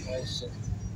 Aisha.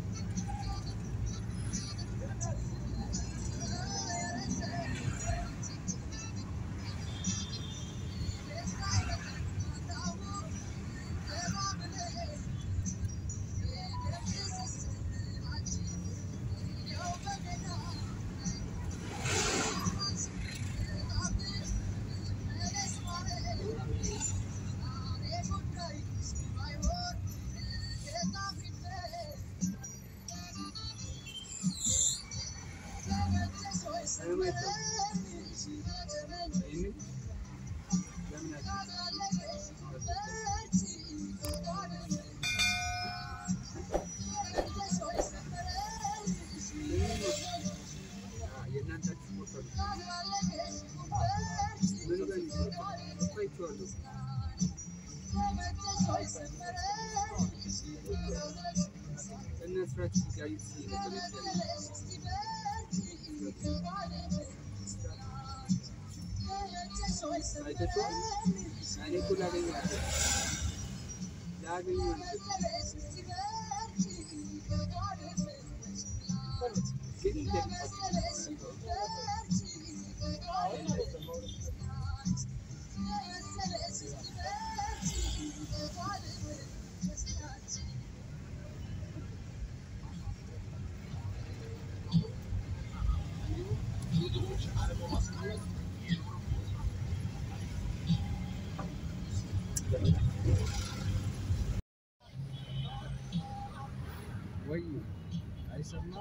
ወይ አይሰማ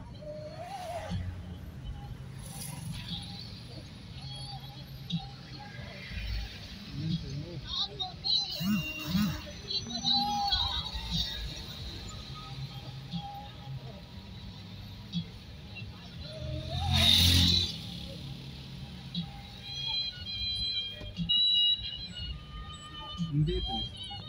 እንዴት ነው?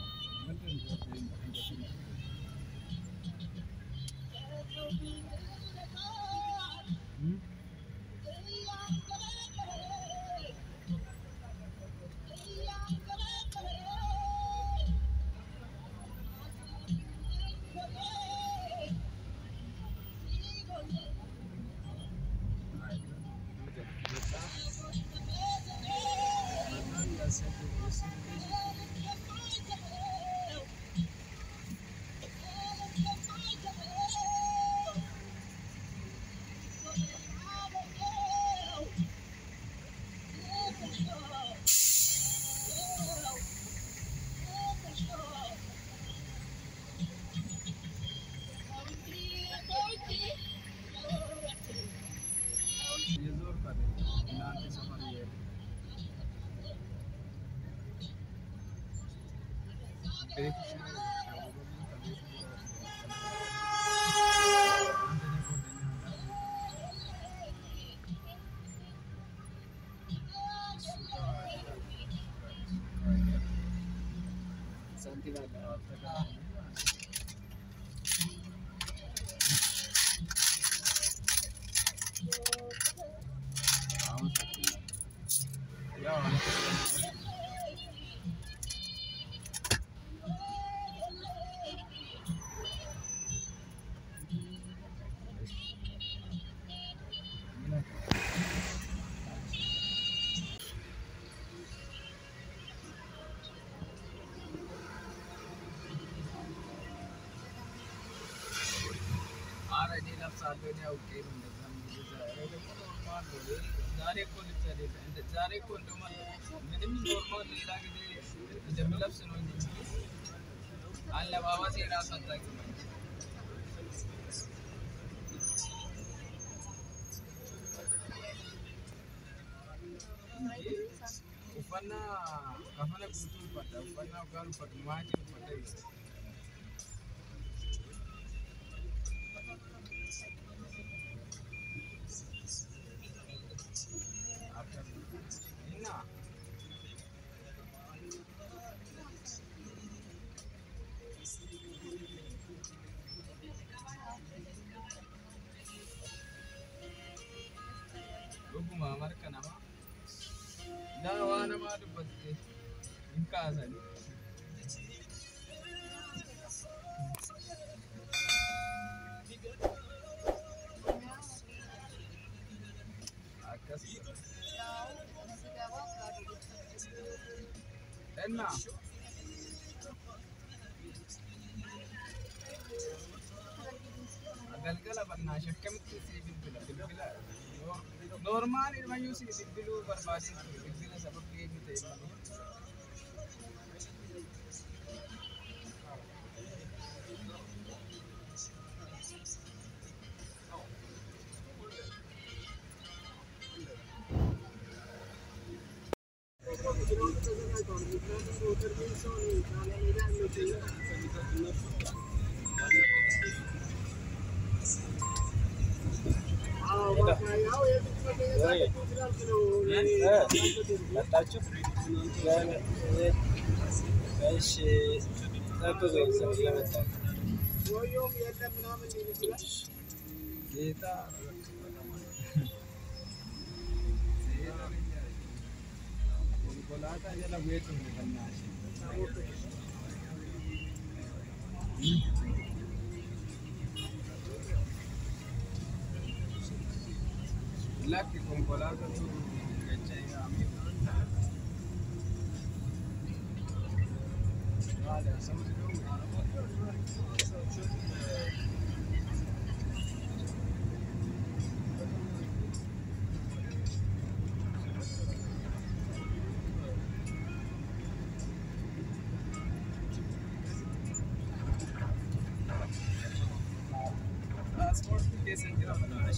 ሳንቲም አለ ኧረ እኔ እለብሳለሁ እኔ አውቄ ነው እንደዛ የምልህ። ዛሬ ደግሞ ኖርማል ነው። ዛሬ እኮ ልብስ አይደለም። እንደ- ዛሬ እኮ እንደውም ምንም ኖርማል ሌላ ጊዜ እንደምለብስ ነው እንጂ አለባበሴ እራሱ አታውቅም አንቺ። uffannaa kafana guutuu uffadha uffannaa ugaan uffadhu maatiin uffadha ibsa Inna. Dhuguma marka namaa Daa waa namaa dubbatte hin kaasani. kenna. Galgala bannaa shakkamitti si bilbila bilbila. Normaal ilmayyuu si bilbiluu barbaadee bilbila sababii eenyu ta'e malee. መጣችሁ? እሺ ጠብቁኝ፣ ስለመጣችሁ ጌታ konkolaataa jala bu'eetu kannaa lakki konkolaatatu gachaa yaa'ame Vale, hacemos de nuevo. Transport keessa jira.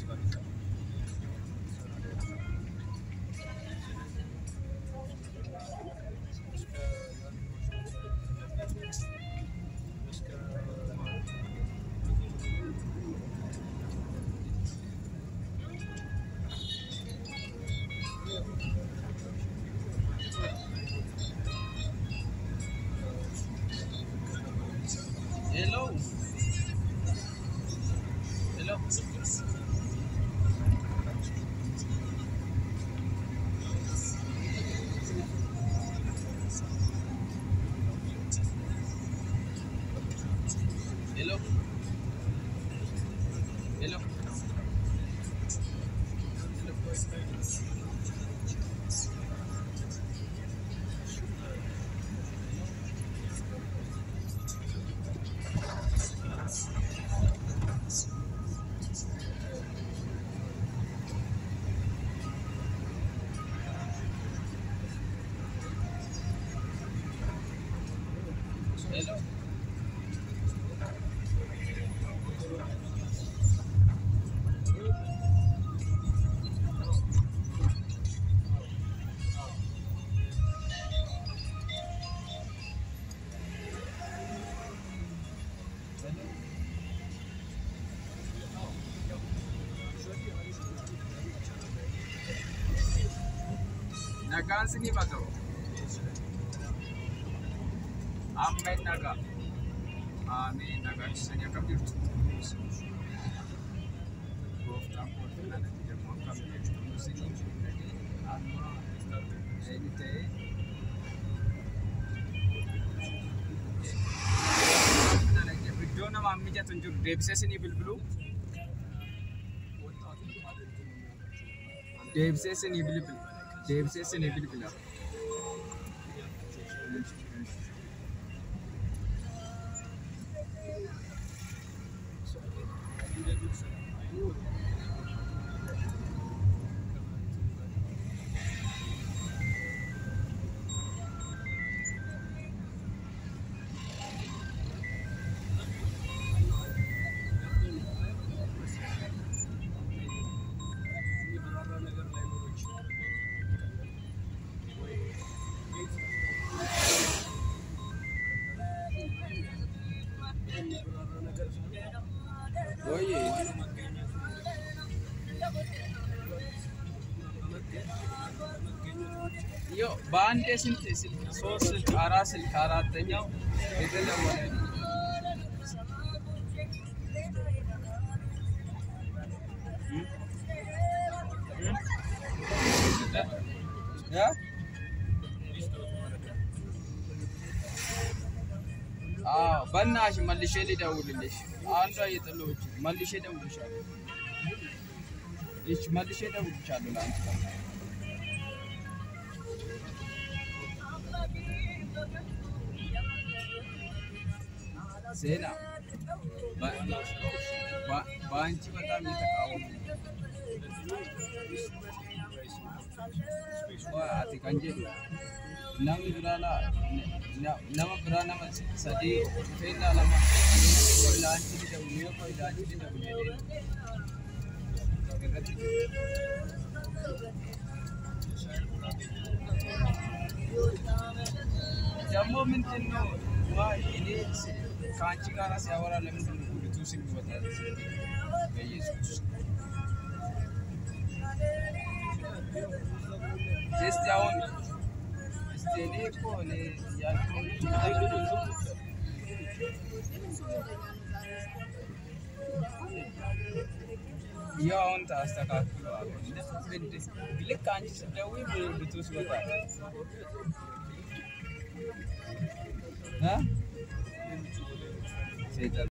Hello. Hello. Hello. Hello. Hello. Nagaan sinii bakka. Ammeen nagaa. Ameen nagaa ibsanii akkam jirtu. Gooftaan kootu nana jedhamu akkam jirtu. Sinii amma eenyu ta'e. Iddoo namaa mijatu hin jiru. Deebisee sinii bilbiluu. Deebisee sinii bilbila. Deebisee sinii bilbila. Oye. Yo, በአንዴ ስንት ስልክ? ሶስት ስልክ፣ አራት ስልክ፣ አራተኛው የተደወለ ነው። እም? እም? እ? አዎ፣ በእናትሽ መልሼ ልደውልልሽ። አንዷ እየጠለሁች መልሼ እደውልልሻለሁ። እሺ፣ መልሼ እደውልልሻለሁ ለአንቺ ዜና በአንቺ በጣም የተቃወሙ ati kan jedhu namni biraa nama biraa nama sadii dhufeennaa lama yoo ilaalchi didamu yoo ilaalchi didamu jedhee irratti ደግሞ ምንድን ነው እኔ ከአንቺ ጋር ሲያወራ ለምንድን ነው ሁለቱ ስም ይወጣል? በኢየሱስ እስቲ አሁን እስቲ እኔ እኮ እኔ ያልኩህን ያው አሁን ታስተካክለዋል። ልክ አንቺ ስትደውይ ብሉቱዝ ይወጣል እ ሰይጣን